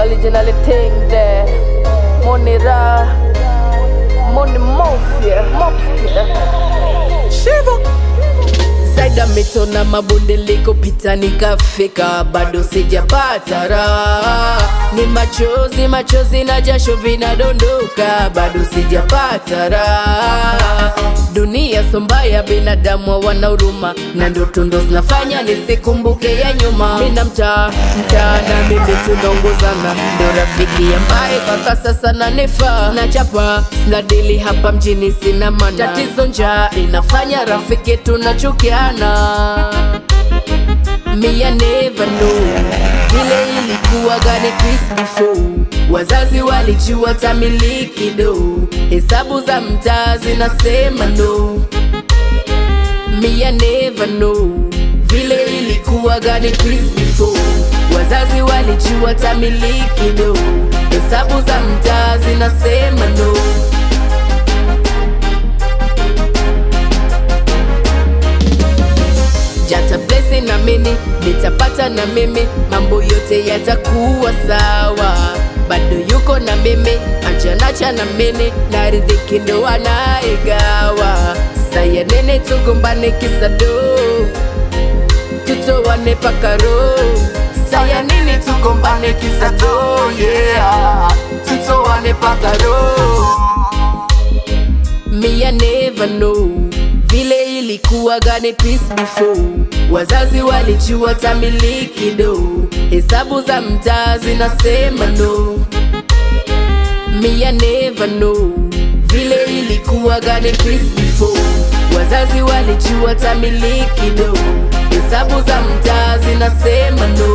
originally thing there. Money ra, money mafia, mafia. Shiva. Zaida mito na mabonde likopita nikafika, bado sijapata raha. Ni machozi machozi na jasho vinadondoka, bado sijapata raha. Dunia sombaya, binadamu hawana huruma, na ndoto ndo zinafanya nisikumbuke ya nyuma. Mina mtaa mtaa na mimi tunaongozana, ndo rafiki ambaye mpaka sasa nanifaa. Na chapa sina dili hapa mjini, sina mana. Tatizo njaa inafanya rafiki tunachukiana. Me I never know vile ilikuwa gani Chris before wazazi walijua tamiliki do hesabu za mtaa zinasema no Me I never know vile ilikuwa gani Chris before wazazi walijua tamiliki do hesabu za mtaa zinasema no jata blessing na mimi nitapata na mimi mambo yote yatakuwa sawa bado yuko na mimi ajanacha na mimi na riziki ndo anaigawa saya nene tugombane kisado tutowane pakaro saya nini tugombane kisado yeah tutowane pakaro Me I never know vile ilikuwa gani peace before wazazi walijua tamiliki do hesabu za mtaa zinasema no Me I never know vile ilikuwa gani peace before wazazi walijua tamiliki do hesabu za mtaa zinasema no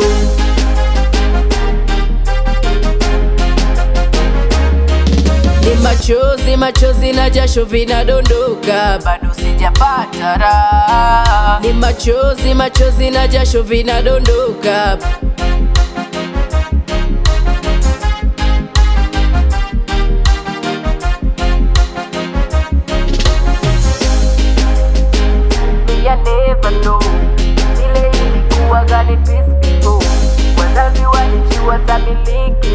ni machozi machozi na jasho vinadondoka, bado sijapata raha. Ni machozi machozi na jasho vinadondoka, Me I never know vile ilikuwa gani peace before wazazi walijua tamiliki